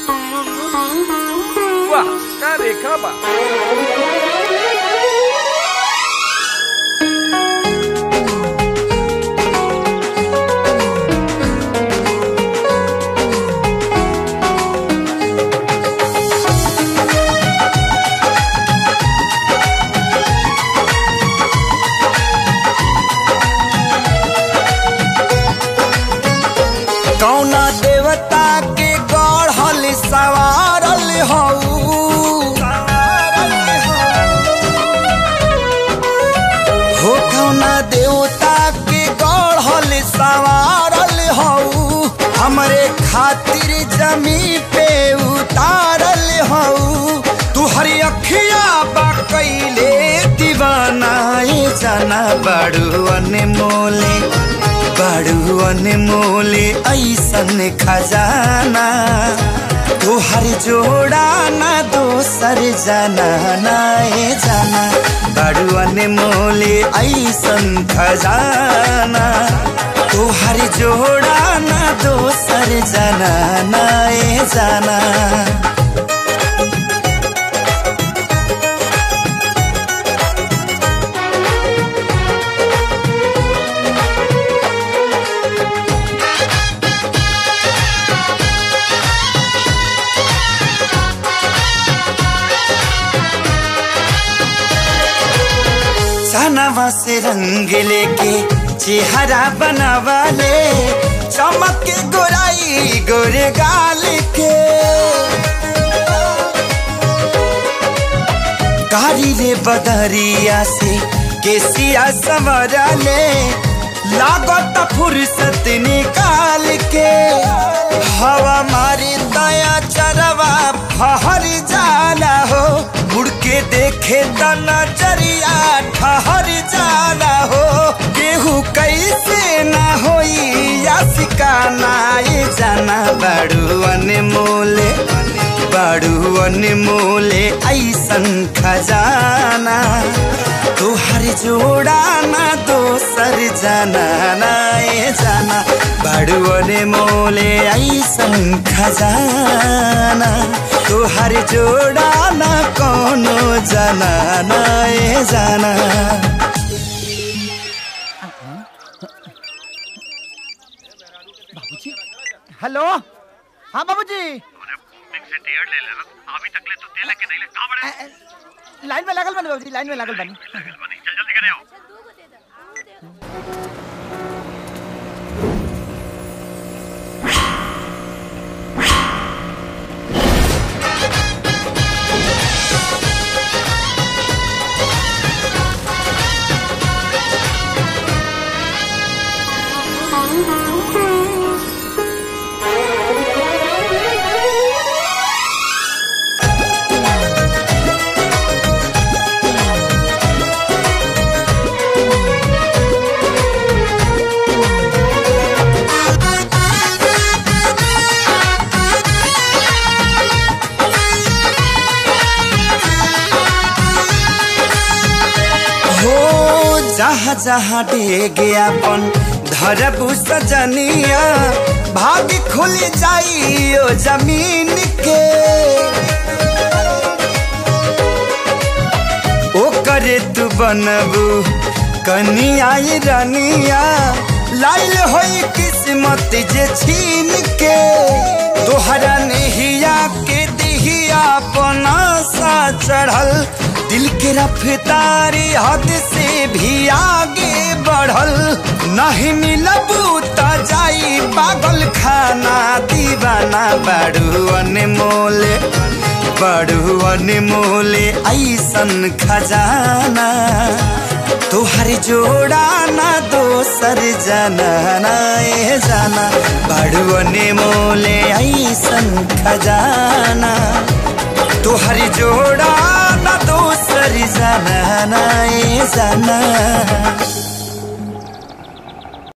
वाह का रेखा बा कौना देवता के गढ़ल सवारल हऊ हो कौना देवता के गढ़ल सवारल हऊ हमरे खातिर जमी पे उतारल हऊ तू हरी अखिया बा कैले दीवाना ए जाना बड़ू अनमोले बड़ू अनमोले ऐसन खजाना तोहर जोड़ा ना दोसर जाना ना ए जाना बड़ू अनमोले ऐसन खजाना तोहर जोड़ा ना दोसर जाना ना ए जाना सनवा से रंग लेके चेहरा बनावा ले चमक के गोराई गोरे गाल के कारी रे बदरिया से केसिया सवरा ले लागत फुर्सत निकाल के हवा मारी दया चरवा फहर जाला हो मुड़ के देखे त नजरिया ठहर जाला हो केहू कैसे ना होई या सिकाना ये जाना बड़ू अनमोले बड़ू अनमोले ऐसन खजाना तोहर जोड़ा ना दोसर जाना ना ये जाना बड़ू अनमोले ऐसन खजाना तोहर जोड़ा ना कोनो जाना ना ये जाना हेलो हाँ बाबूजी अभी तक ले तो तेल के नहीं ले कहां बड़े लाइन में लागल बनी बाबूजी लाइन में लागल बनी चल जल्दी करे आओ हो जहाँ जहाँ डेगे अपन धरबू सजनिया भाग खुल जाई ओ जमीन के ओ करे तू बनबू कनिया ये रनिया लाइल होई किस्मत जे छीन के तोहरा नहिया के दिहिया अपना सा चढ़ल दिल के रफ्तारी हद से भी आगे बढ़ल नहीं मिलबू त जाई पागल खाना दीवाना बड़ू अनमोले बड़ू अनमोले ऐसन खजाना तोहर जोड़ा ना दोसर जाना ना ए जाना बड़ू अनमोले ऐसन खजाना तोहर जोड़ा ना दोसर जाना ना ए जाना